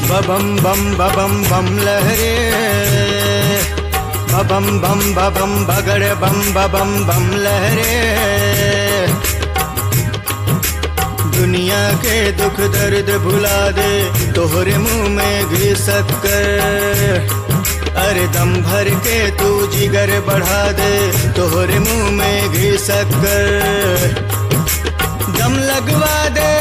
बबम बम बबम बम लहरे बबम बम बबम बगड़ बम बबम बम लहरे दुनिया के दुख दर्द भुला दे तोहरे मुंह में घी शक्कर अरे दम भर के तू जिगर बढ़ा दे तोहरे मुंह में घी शक्कर दम लगवा दे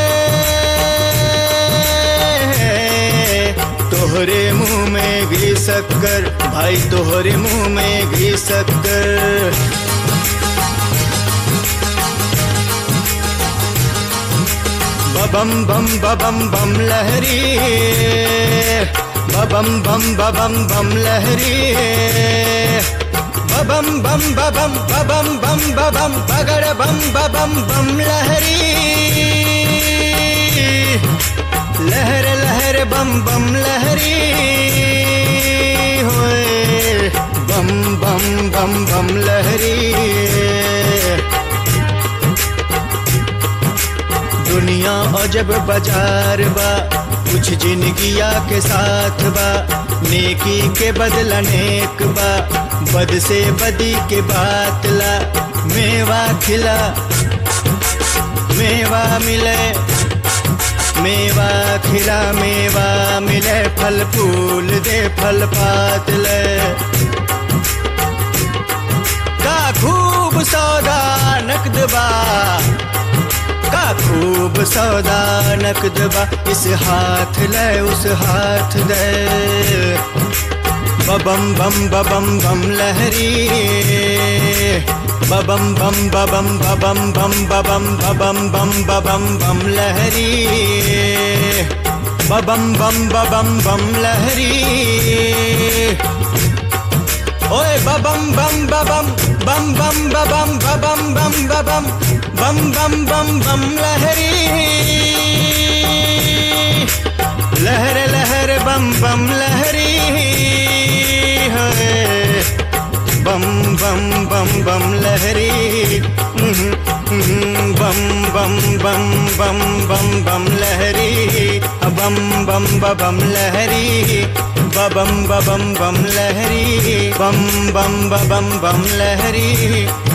तोहरे मुंह में घी शक्कर भाई तोहरे मुंह में घी शक्कर बबम बम बबम बम लहरी बबम बम बबम बम लहरी बबम बम बबम बबम बम बबम बगड़ बम बबम बम लहरी लहर लहर बम बम लहरी होए बम बम बम बम लहरी दुनिया अजब बाजार बा कुछ जिंदगिया के साथ बा नेकी के बदला नेक बा बद से बदी के बात ला मेवा खिला मेवा मिले मेवा खिला मेवा मिले फल फूल दे फल पात ले का खूब सौदा नकद बा का खूब सौदा नकद बा इस हाथ ले उस हाथ दे बबम बम बबम बम लहरी बबम बम बबम बबम बम बबम बबम बम बबम बम लहरी बबम बम बबम बम लहरी ओए बबम बम बबम बम बम बबम बबम बम बबम बम बम बम बम लहरी लहर लहर बम बम लहरी है बम बम बम बम लहरी बम बम बम बम बम बम लहरी बम बम बम लहरी बबम बबम बम लहरी बम बम बबम बम लहरी